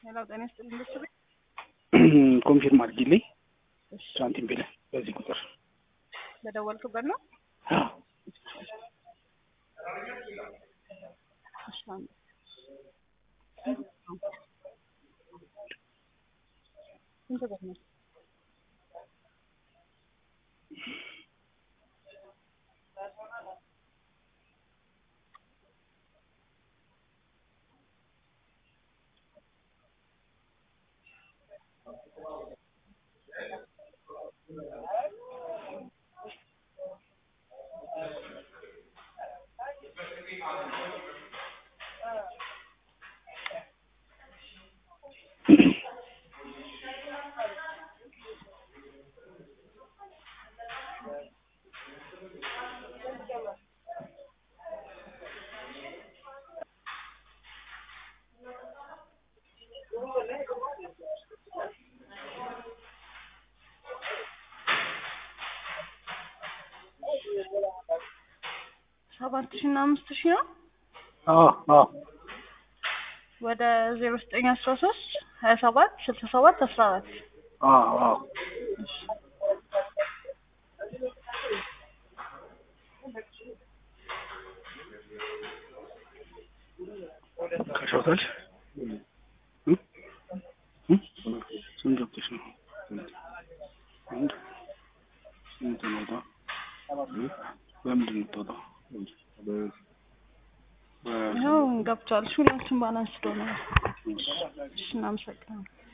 ሌላው ጤና ይስጥልኝ ደስ ቤት ኮንፊርም አድርጊልኝ እሺ ሳንቲም ብለህ በዚህ ቁጥር በደወልክበት ነው አዎ። እሺ አንዴ ስንት ብር ነው ሰባት ሺህ እና አምስት ሺህ ነው አዎ አዎ ወደ ዜሮ ዘጠኝ አስራ ሶስት ሀያ ሰባት ስልሳ ሰባት አስራ አራት አዎ አዎ ከሾታል ስንት ገብተሽ ነው? አንድ ስንት ነው? በምንድን ነው የምትወጣው? በ- ይኸው ገብቷል። እሺ ሁላችን ባላንስ ስለሆነ ነው። እሺ እናመሰግናለን።